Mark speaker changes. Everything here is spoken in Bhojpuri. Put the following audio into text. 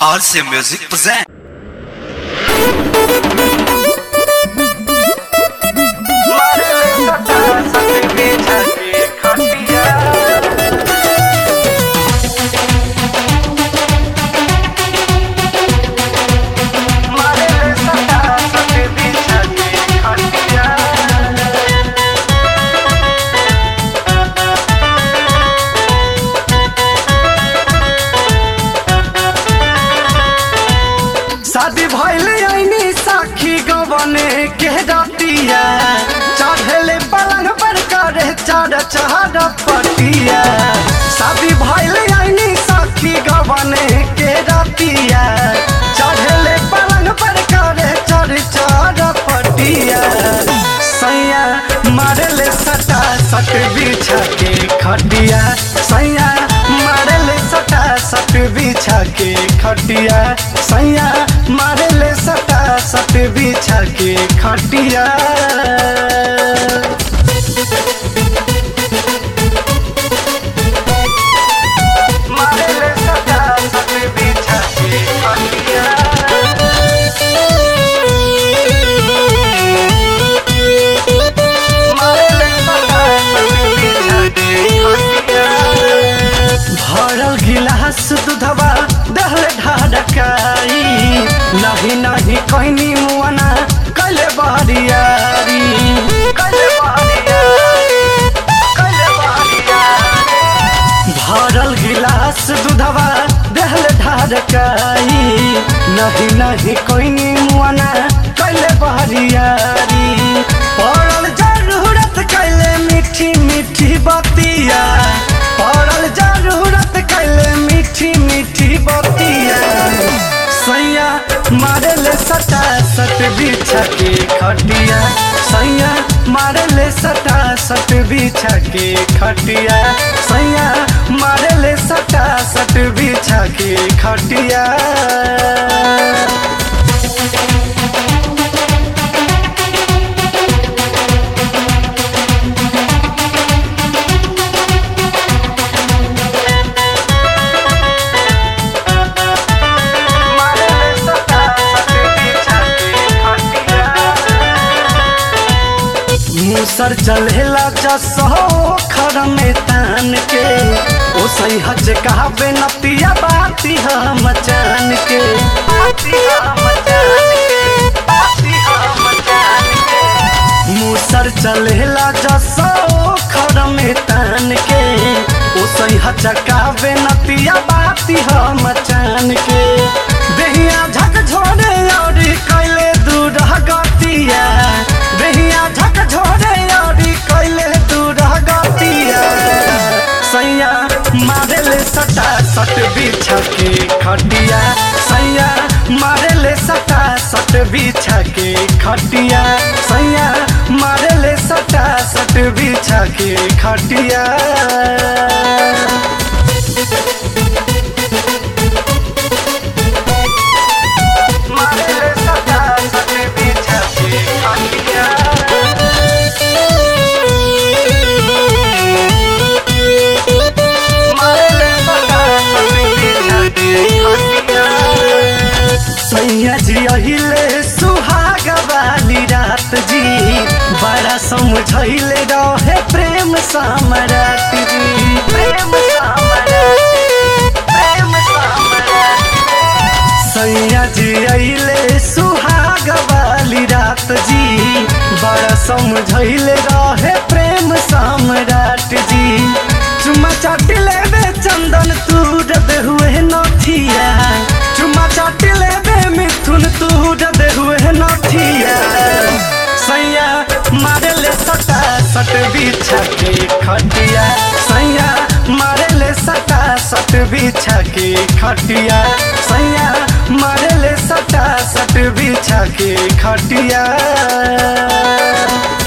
Speaker 1: RC Music present.
Speaker 2: शादी भइल आईनी साखी गवने के रतिया चढ़ले पलंग पर करे चढ़ चढ़ पटिया शादी भइल आईनी साखी गवने के रतिया चढ़ले पलंग पर करे चढ़ चढ़ पटिया सैया मारले सटा सट बिछा के खटिया सैया मारले सटा सट बिछा के खटिया सैया मारले सटा सट बिछा के खटिया मारले सटा सट बिछा के खटिया भरल गिलास दूधवा दहले ढाढकाई नहीं नहीं कहनी मुआना कैले बहरियारी कैले बहरियारी कैले बहरियारी भरल गिलास दूधवा दहले ढाढकाई नहीं नहीं कहनी मुआना कैले बहरियारी पड़ल जरूरत कैले मीठी मीठी बतिया पड़ल जरूरत कैले मीठी मीठी बतिया सैया मारले सटा सट बिछा के खटिया सैया मारले सटा सट बिछा के खटिया सैया मारले सटा सट बिछा के खटिया मुसर चलेला जसो खर में तान के ओ सही हज कहबे नतिया बाती हम जान के बाती हम जान के बाती हम जान के मुसर चलेला जसो खर में तान के ओ सही हज कहबे नतिया बाती हम जान के देहिया झक झोरे और कैले दूर गतिया देहिया झक झोरे और कैले दूर गतिया सैया मारेले सटा सट बिछा के खटिया सैया मारेले सटा सट बिछा के खटिया सैया मारेले सटा सट बिछा के खटिया मारेले सटा सट बिछा के खटिया सैया जी अहिले सुहाग वाली रात जी बड़ा समझैले रहे प्रेम सम्राट जी प्रेम सम्राट प्रेम सम्राट सैया जी अइले सुहाग वाली रात जी बड़ा समझैले रहे प्रेम सम्राट जी चुम्मा चाटी लेबे चंदन तूर दे हुए नथिया चुम्मा चाटी लेबे मिथुन तूर दे हुए नथिया सैया मारे ले सटा सट बिछा के खटिया सैया मारे ले सटा सट बिछा के खटिया सैया मारे ले सटा सट बिछा के खटिया